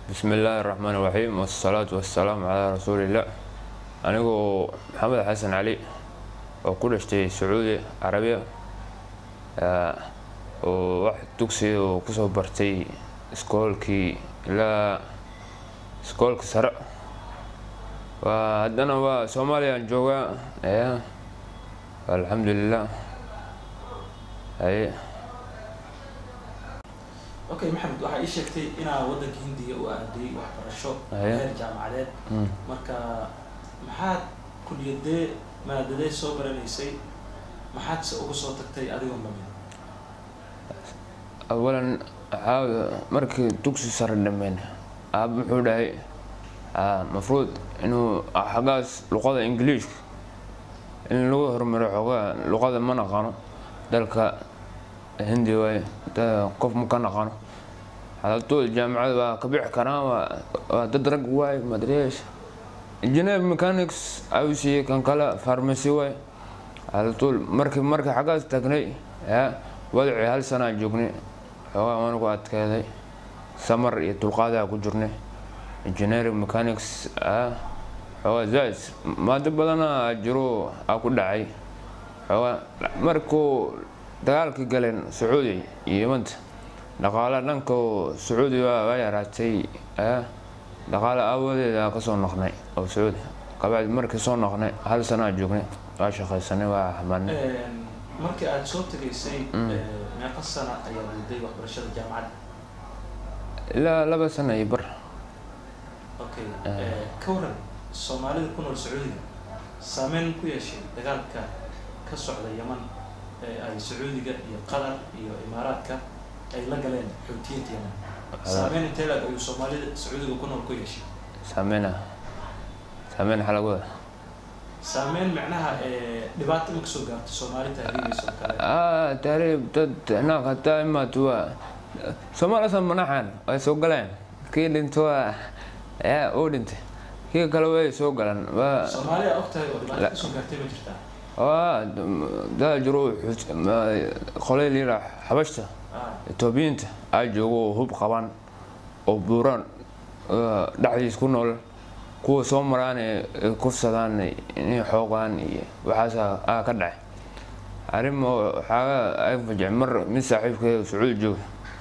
bismi illaahi raxmaan raxiim wasalaatu wasalaamu calaa rasuuliillah anigoo maxamed xasan cali oo ku dhashtay sacuudi carabiya oo wax dugsiga oo kusoo bartay iskoolkii ilaa iskoolka sare waa haddana waa soomaaliyaan joogaa alxamdulilah haye okay maxamed waxaa ii sheegtay inaa waddanka hindiga u aaday waxbarasho Haya. heer jaamacadeed Mm. marka maxaad kuliyadee maadadee soo baranaysay maxaad se uga soo tagtay adigoo mamin awalan waxaa markii dugsi sare dhameen aab muxuu dhahay ah, mafruud inuu xaggaas luqada ingiliishka in lagu horumaro xoogaa luqada ma naqano dalka hindi waaye da- qof ma ka naqano xalatood jaamacada waa ka bixi karaan waa waa dad rag waaye madreesh engineer mechanics ayuu siiyey kan kale pharmacy waaye xalatool markii markii xaggaas tagnay ya wadacii hal sanaa joognay xoogaa waana ku adkeeday samar iyo dulqaadaa ku jirnay engineering mechanics ah xoogaa zaid maado badana jiro aa ku dhacay xoogaa markuu dagaalkii galeen sacuudi iyo yimanta dhaqaale dhanka sacuudi waa waa yaraatay ah dhaqaale aawadeeda kasoo noqnay oo sacuudi kabacdi markii soo noqnay hal sanaa joognay waa shaqaysanay waa xamaanay markii aad soo tegaysay Mm. eh, meeqa sana ayaad waday waxbarashada jaamacadda ilaa laba sana iyo bar okay Eh. eh, ka waran soomaalida ku nool sacuudiga saameyn ku yeeshay dagaalka ka socda yaman ee ay sacuudiga iyo qatar iyo imaaraadka ay la galeen xoutiyiinta yaman saameyn intee laeg ayuu soomaalida sacuudiga ku nool ku yeeshay saameyna saameyn xalagooda saameyn macnaha ee dhibaato ma kasoo gaarto soomaali tahriibaysa oo kale ah taariib dad naag hataa imaad waa soomaalasa manaxan way soo galeen kii dhinto waa ya uu dhintay kii kale way soo galeen waa soomaali aa ogtahay oo dhibaato La- kasoo gaartay ma jirtaa waa daa jiro qolay liira xabashta ah etoobiyiinta aa joogo oo hub qaban oo buuraan oo dhexdiis ku nool kuwa soo maraan ee ay kufsadaan inay xoogaan iyo waxaas aa ka dhacay arrin oo waxaaga ay fajec mar mid saaxiibkeeda sacuudi jooga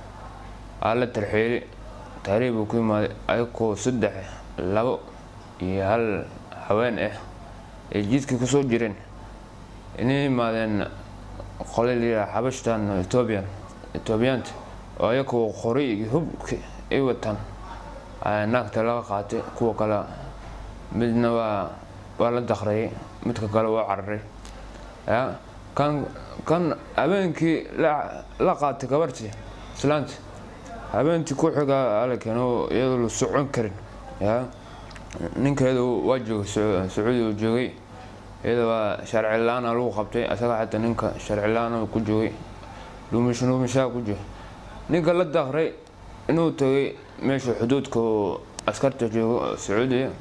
aa la tarxeeli taariib uu ku yimaaday ayagoo saddex labo iyo hal haween ah ay jidkii kusoo jireen inay yimaadeen qole liyaa xabashtan ethoobian ethoobiyaanta oo ayagoo qori iyo hubki ay wataan ayaa naagta laga qaatay kuwa kale midna waa waa la dakrayay midka kale waa cararay ya kan kan habeenkii la la qaatay gabartii islaanta habeentii ku xiga ala keeno iyadoo la socon karin ya ninkeedu waa joogay Sacu- sacuudi uu joogay iyada waa sharci la-aana lagu qabtay asaga xataa ninka sharci la-aan ku joogay dhuumish dhuumishaa ku joogay ninka la dakray inuu tagay meesha xuduudka oo askarta joogo oo sacuudiya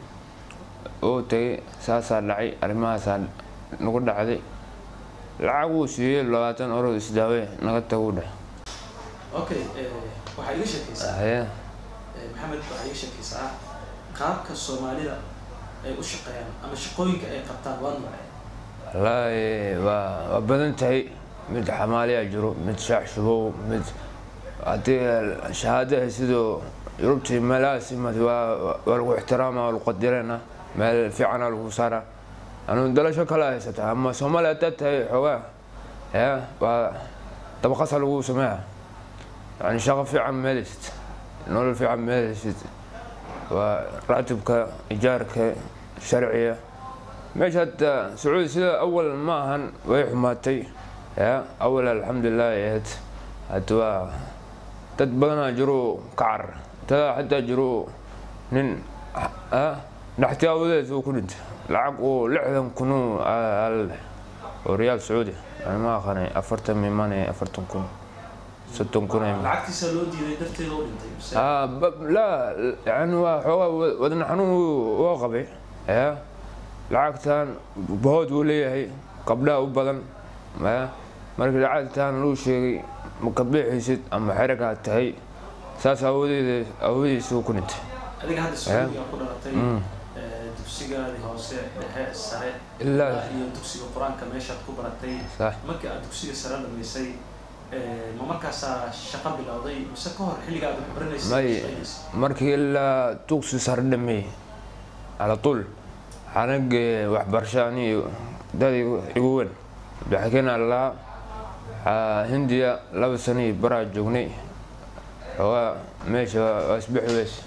uu tagay saasaa dhacay arrimahaasaa nagu dhacday lacag uu siiyey labaatan orod isdaawe naga taguu dheh okay eh, waxaa iga sheekaysaa haye Eh, maxamed waxaa iga sheekaysaa qaabka soomaalida ay u shaqeeyaan ama shaqooyinka ay qabtaan waa noocee wallaahi waa waa badan tahay mid xamaaliyaa jiro mid shaax shubow mid haddii shahaadaha sidoo yurubtii meelahaas imad waa waa lagu ixtiraama waa lagu qadirana meel fiicana lagu saara anu dalasho kale haysata ama soomaaliya haddaad tahay xoogaa ya waa dabaqasa lagu sameeya yani shaqo fiican meelisid nolol fiican meelisid waa raatibka ijaarka sharciga meesha hadda sacuudi sida awal ma ahan way xumaatay ya awal alxamdulilah ay ahayd hadda waa dad badanaa jiro ka carar tada xataa jiro nin ah dhaxtiyaawadeed uu ku dhintay lacag oo lixdan kun al oo riyaal sacuudi yani ma aqaanay afartan mimanay afartan kun soddon kun ay lacagtiisa loo diiday darteeda u dhintay mise آه ب- لا يعني waa xoogaa wadna xanuun waa qabay ya lacagtan bahood uu leeyahay gabdhaha u badan ya markii lacagtan luu sheegay ma ka bixaysid ama xeragaa tahay saas awadeeda aawadiisu ku dhintay adiga hadda sacuudiga ku dhalatay ee, dugsigaadii hoose dhexe sare ilaa iyo dugsiga qur-aanka meeshaad ku baratay sax markii aad dugsiga sare dhamaysay ee, ma markaasaa shaqo bilowday mise ka hor xilliga aad wax baranaysay May. shaqadiisa? markii ilaa dugsi sare dhameeyey cala tuul xanagee waxbarasho aniyo dad igu igu weyn baxkeen allaa hindiya laba sano iyo baraa joognay xoogaa meesha waa waa isbixi weyse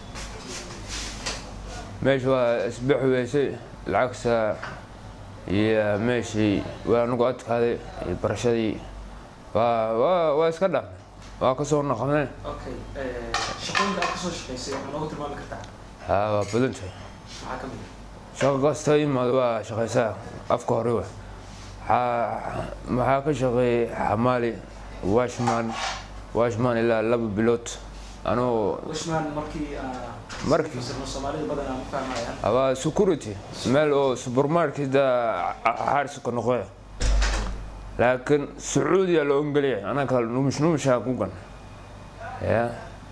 meesha waa isbixi weysay lacagta iyo meeshii waa nagu adkaaday iyo barashadii waa waa waa iska dhaafnay waa kasoo noqonay okay ee, shaqooyinka aad kasoo shaqaysay waxaa noogu tilmaami kartaa haa waa badan tahay maxaa ka mid ah shaqo kasta imaado waa shaqaysaa afka hore wa Waxaa- maxaa ka shaqeeyay xamaali washman washman ilaa laba bilood anuu wishman markii aa Markii- fasirno soomaalida badanaa ma fahmayaan abaa security meel oo supermarketa xaarska noqoya laakiin sacuudiya loo ongeliyay anaka numish numishaa ku gan ya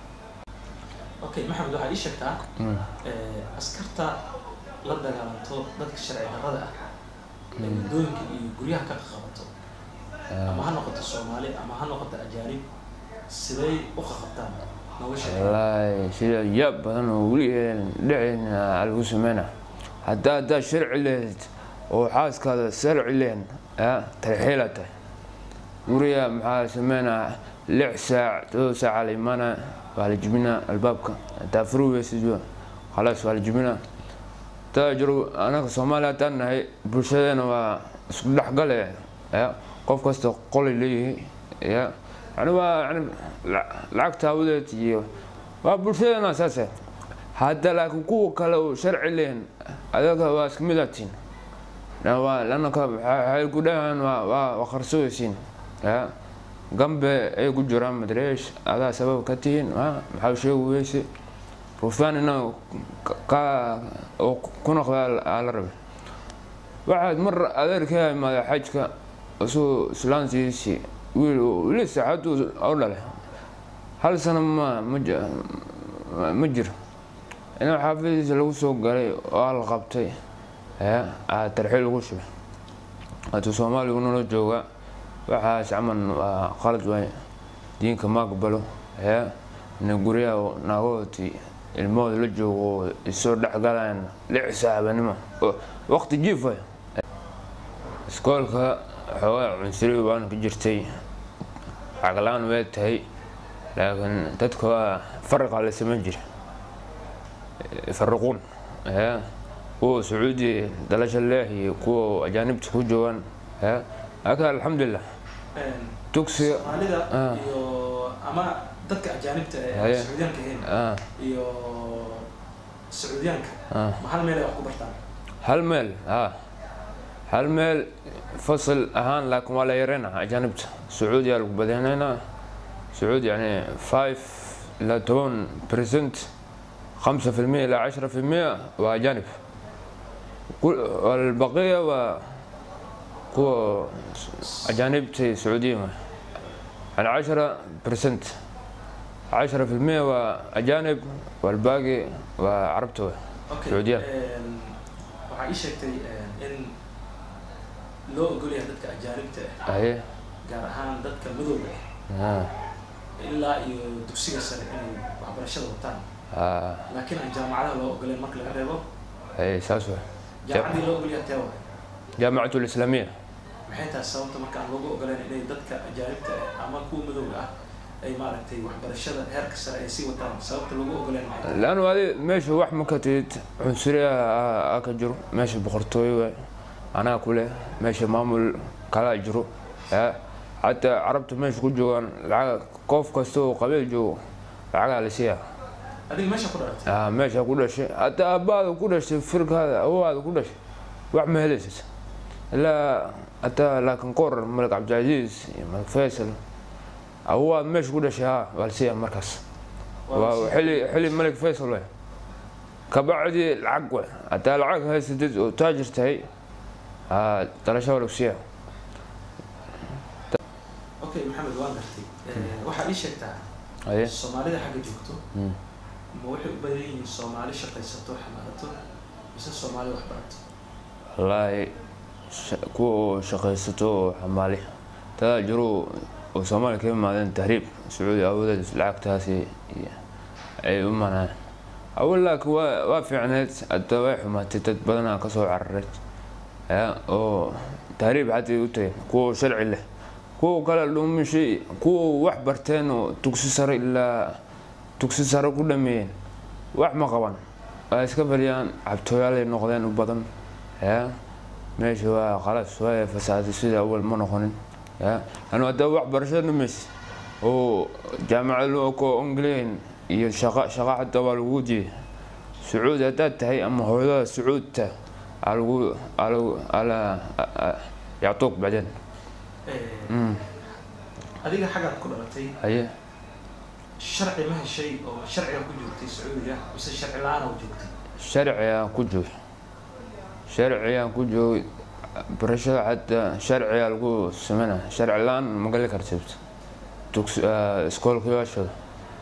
okay maxamed waxaad ii sheegtaa ee, askarta la dagaalanto dadka sharci darrada ah ee waddooyinka iyo guryaha ka qabato ama ha noqoto soomaali ama ha noqoto ajaanib siday u qaqabtaan nooga sheeg wallaahi sida yaab badan oo weli dhicina lagu sameyna haddaa haddaa sharci lehed oo xaaskaada sharci lehen ya tarxiila tahay guriga maxaa sameynaa lix saac todoba saaca la imaana waa la jibinaa albaabka haddaa furi weysid khalaas waa la jibinaa taa jiro anaga soomaaliya haddaan nahay bulshadeena waa isku dhexgale ya qof kasta qolay leeyihi ya yani waa yani la- lacagta awadeed iyo waa bulshadeena saase hadda laakiin kuwa kale oo sharci lehen adaga waa iska midaatiin lanaka waxay ku dhahaan waa waa waa qarsooysiin ya gambe ay ku jiraan madreesh adaa sabab ka tihiin ha maxaa sheegi weyse rufaanina ka oo ku noqda aa la rabay waxaad mar adeerkaa imaada xajka isuu islaantiisii wiil wili saacaduu oo dhalay hal sano ma ma ji- ma jiro inuu xaafadiisa lagu soo galay oo la qabtay ya aa tarxiil lagu shubay hadduu soomaaligu nala jooga waxaas camal waa qalad waay diinka ma aqbalo ya ina guryaha naagahoodii ilmahooda la joogo oo isoo dhexgalayaan lix saabanimo oo waqti jiif waay iskoolka xoogaa cunsuri baan ka jirtay caglaan way tahay laakiin dadka waa faraqa la samayn jira faraquun ya kuwa sacuudi dalasha leeh iyo kuwa ajaanibta ku joogaan ya laakiin alxamdulilah dugsiga soomaalida Ah. iyo ama dadka ajaanibta ee aan Haye. sacuudiyaanka ahayn ah, iyo sacuudiyaanka ah. ma hal meel ay wax ku bartaan hal meel ha hal meel fasal ahaan laakiin waa la yareynaa ajaanibta sacuudiyaa lagu badanaynaa sacuudi yani five ilaa toban percent خمسة في المية إلى عشرة في المية وأجانب كل- والبقية و قوة أجانب تي سعودية يعني عشرة برسنت عشرة في المية وأجانب والباقي وعربتوه okay Sacuudiya. een, waxaa ii sheegtay een, in loo ogol yahay dadka ajaanibta ah أهي gaar ahaan dadka madowga ah آه. ilaa iyo dugsiga sare inay waxbarashada wataan آه. laakiin aan jaamacadaha loo ogoleen marka laga reebo أي ساسوه jaamacaddii loo ogol yahay tee waay جامعة الإسلامية maxay tahay sababta marka aan loogu ogoleen inay dadka ajaanibta ah ama kuwa madowga ah ay maaragtay waxbarashada heerka sare ay sii wataan sababta loogu ogoleen maxay tahay لأنه هذه ماشي واحد ما كتيت عنصرية أكجرو ماشي بخرطوي أنا كله ماشي مامل كلا جرو ها حتى عربت ماشي كل جوان العا كوف كستو قبيل جو العا على سيا adiga meesha ku dhalatay آه ماشي كل شيء حتى أبا كل شيء فرق هذا هو هذا كل شيء واحد ما هلس لا حتى لكن قر ملك عبد العزيز ملك فيصل هو ماشي كل شيء ها والسيا مركز وحلي حلي الملك فيصل وين كبعدي العقوة حتى العقوة هاي سدد وتاجر تهي ها ترى شاور وسيا okay maxamed waan gartay Eh, waxaad ii sheegtaa haye soomaalida xagga joogto Mm. ma waxay u badan yihiin soomaali shaqaysato xamaalato mise soomaali wax barato wallaahi sha- kuwa oo shaqaysato oo xamaali tadaa jiro oo soomaaliya ka imaadeen tahriib sacuudi awoodeed lacagtaasi iyo ay u manaan awal laakiin waa waa fiicneed hadda way xumaatay dad badanaa kasoo cararay ya oo tahriib xataa u tagay kuwa sharci leh kuwa kale dhuumishay kuwa wax barteen oo dugsi sare ilaa dugsi sare ku dhameeyeen wax ma qaban waa iska fadhiyaan cabtooyaalay noqdeen u badan ya meesha waa qalas waa fasaaday sida awal ma noqonin ya anu hadda waxbarasho dhamaysa oo jaamacad loo ko england iyo shaqa shaqa xataa waa lagu jeeda sacuudi haddaad tahay ama hooyada sacuudta aa lagu aa lagu ala yactuuq bacdeen Eh, Mm, adiga xaggaad ku dhalatay haye sharci ma heshay oo sharciga ku joogtay sacuudiga mise sharci la-aan oo joogtay sharcigaan ku joogay sharcigaan ku joogay barashada xataa sharcigaa lagu sameyna sharci la-aan ma gali kartid dugsi iskoolkayaashooda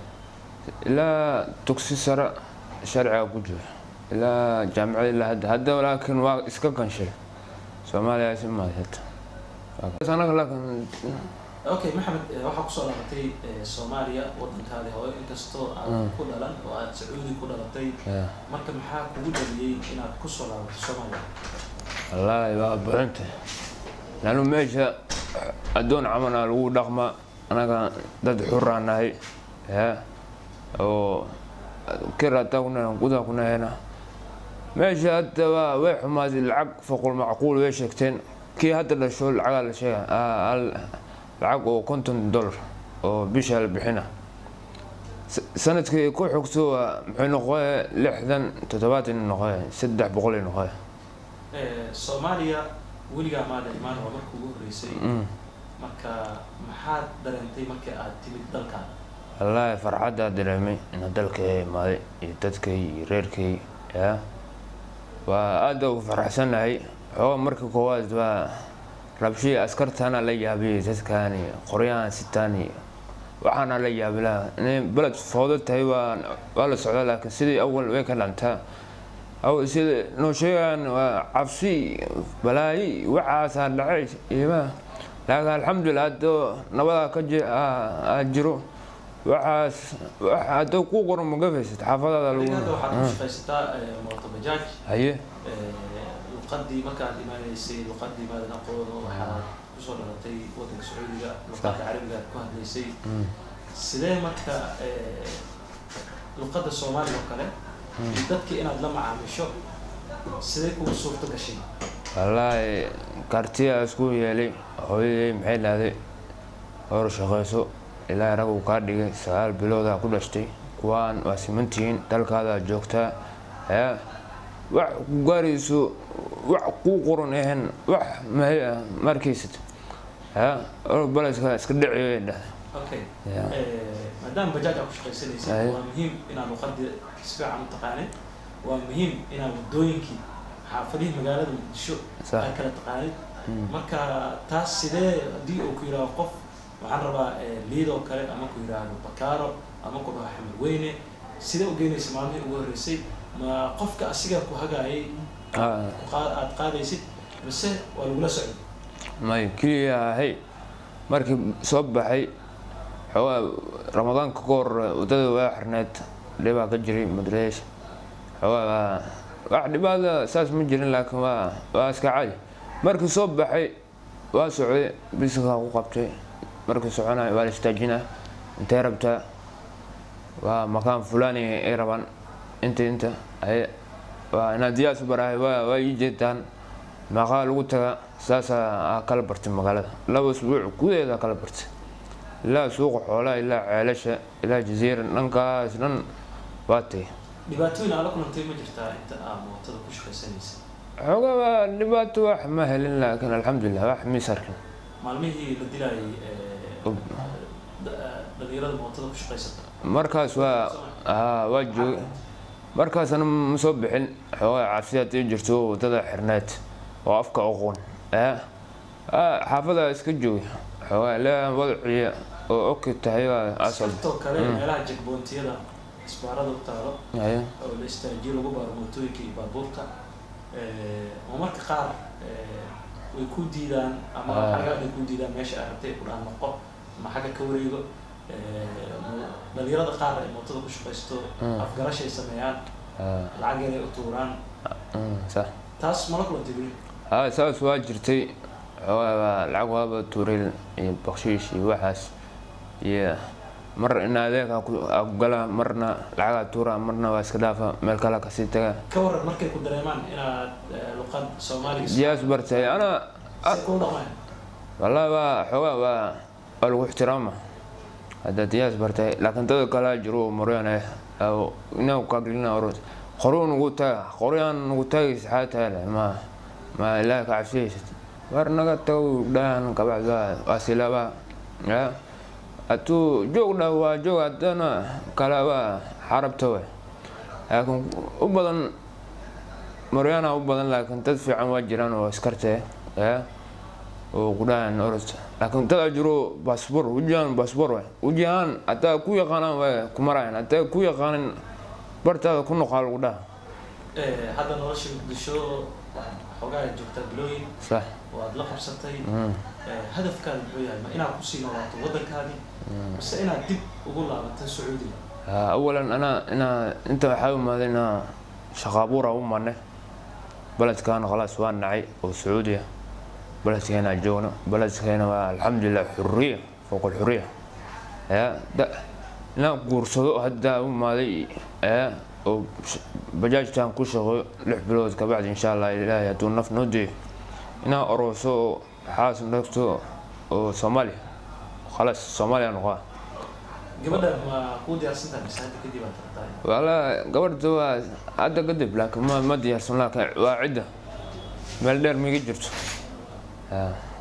ilaa dugsi sare sharcigaa ku joogay ilaa jaamacada ilaa hadda hadda laakiin waa iska ganshay soomaaliya si maadata anaga laakiin okay maxamed eh, waxaa kusoo dhalatay eh, soomaaliya wadankaadi hooyo inkastoo aad Mm. ku dhalan oo aad sacuudi ku dhalatay ya, marka maxaa kugu dhaliyey inaad kusoo laabato soomaaliya wallaahi waa buxunta lanu meesha addoon camana lagu dhaqma anaga dad xuraa nahay ya oo kirataa kuna gudaa kuna hena meesha hadda waa way xumaaday lacag foqol macquul way sheegteen kii hadda dhasho lacagaa la sheega aa, al- lacag oo konton dollar oo bisha la bixina S- sanadkii ku xogto waa muxuu noqoye lixdan toddobaatan noqoye saddex boqol noqoye Eh, soomaaliya weligaa maada imaan waa marka ugu horreysay Mm. marka maxaad dareentay markii aad timid dalkaada wallaahi farxaddaa dareemay ina dalkay imaaday iyo dadkay iyo reerkay ya waa aada ugu faraxsanahay xooga marka koowaad waa rabshii askartaana la yaabiyay dadkaani qoryahan sitaani waxaana la yaabi laha inay beled foodo tahay waa waa la socdaa laakiin sidii awal way ka dhantaa aw sida noo sheegaan waa cabsi balaayi waxaasaa dhacay imaa laakiin alxamdulilah hadda nabadaa ka ji- aa- aa jiro waxaas wax hadda ku qoran ma gafaysad xaafadaada lagu adiga hadda waxaad ku Ah, shaqaysataa eh, mooto bajaaj haye Eh, luqadii markaad imaanaysay luqadii maadan aqoon oo waxaad kusoo dhalatay wadanka sacuudiga luqadda carabiga aad ku hadlaysay Mm. sidee marka eh, luqadda soomaaliga oo kale iyo dadkii inaad la macaamisho sidee kugu suurto gashay wallaahi kartiyaa isku yeelay hooyadey maxay dhahday hor shaqayso ilaa rag uu kaa dhigay sagaal biloodaa ku dhashtay kuwaan waa simantihiin dalkaadaa joogtaa ya wax ku gaarayso wax kuu qoran ahan wax mahay ah markaysad ya or baleska iska dhiciyo dhahday okay Ya. Eh, maadaama bajaaj aad ku shaqaysanaysa Aye. waa muhiim inaad luqadii si fiican u taqaanid waa muhiim inaad wadooyinkii xaafadihii magaalada muqdisho Sax. aad kala taqaanid Mm. marka taas sidee haddii uu ku yidhaahdo qof waxaan rabaa eh, liid oo kale ama ku yidhaahdo bakaaro ama ku dhaho xamar weyne sidee u geynaysa maalmihii ugu horreysay ma qofka asigaa ku hagaayay Ah, ku qaa- aad qaadaysid mise waa lagula socday may keliya ahay markii soo baxay xoogaa ramadaanka ka hor wadada waa xirneed dhibaa ka jiray madreesh xoogaa wax dhibaata saas ma jirin laakiin waa waa iska cadi markii soo baxay waa socday bisinkaa ku qabtay markii soconay waa la istaajinaa intay rabtaa waa makaan fulani ay rabaan inta inta ay waa inaad diyaas u barahay waa waa ii jeedaan maqaa lagu taga saasaa aa kala bartay magaalada laba usbuuc gudaheeda kala bartay ilaa suuqa xoolaha ilaa ceelasha ilaa jaziira dhankaas dhan waa tay dhibaatooyin aad la kulantay ma jirtaa inta aad mootada ku shaqaysanaysa xoogaa waa dhibaato wax ma helin laakiin alxamdulilah wax miis arkin maalmihii la dilaayay eh, da- dhalinyarada mootada ku shaqaysata markaas waa haa waa joogay markaasna ma soo bixin xoogaa cabsi haddii jirto wadada xirneed oo afka oqon ee xaafada iska joogay xoogaa ilaa wadaciya oo oki tahay waa asal askartoo kale meelaha jagboontiyada isbaarada u taalo haye oo la istaajiyo lagu baaro mootooyinka iyo baabuurta Eh, oo marka qaar eh, way ku diidaan ama Ah. xagga ay ku diidaan meesha ay rabtay ku dhahan noqo ama xagga ka wareego Eh, mo- dhalinyarada qaar ay mootada ku shaqaysto Mm. afgarashay sameeyaan Ah, lacag yar ay u tuuraan mm, sax taas mala kulantay weli haa saas waa jirtay xoogaa baa lacag waaba tuuril iyo bakshiish iyo waxaas iyo mar in adeeg ha ku ha ku galaa marna lacagaa tuura marna waa iska dhaafa meel kale kasii taga ka waran markay ku dareemaan inaad eh, luqad soomaaliga diyaas bartay ana say kuu dhaqmaan wallahi waa xoogaa waa waa lagu ixtiraama hadda diyaas bartay laakiin dada kalaa jiro maryaane inaa kaglina oros qoru nugu taga qoryaan nugu taagaysa xaa tahay leh ma ma ilaahi ka cabsiyaysad war naga tago dhahan kabacda waa silaaba ya hadduu joog dhah waa joog haddana kale waa xarabta we laakiin u badan maryaana u badan laakiin dad fiican waa jiraan oo iskartee ya oo kudhahan orod laakiin dad jiro baasboor wejihaan baasboor waay wejihaan hataa ku yaqaanaan way ku marayan hataa ku yaqaanin bartaada ku noqaa lagu dhaha Eh, hadda nolosha muqdisho waxaad xoogaa joogtaa bilooyin sax oo aad la qabsatay Mm. Eh, hadafkaada muxuu yahay ma inaad kusii noolaato waddankaadii mise inaad dib ugu laabato sacuudiga Ah, awalan anaa inaa inta waxaa imaaday inaa shaqaabuura u marnay beledkaana khalaas waa nacay oo sacuudiya beledkeena joogno beledkeena waa alxamdulilah xuriya fowq alxuriya ya da inaan guursado hadda u imaaday ya oo sh- bajaajtaan ku shaqeeyo lix bilood kabacdi insha allah ilaahay hadduu naf noo deeyo inaan orooso oo xaas dhagto oo soomaaliya khalaas soomaaliya noqoa gabadha ma kuu diyaarsantahay mise hadda kadib aad rabtaa wala gabadha waa hadda kadib laakiin ma ma diyaarsan laakiin waa cidda meel dheer miga jirto Ah.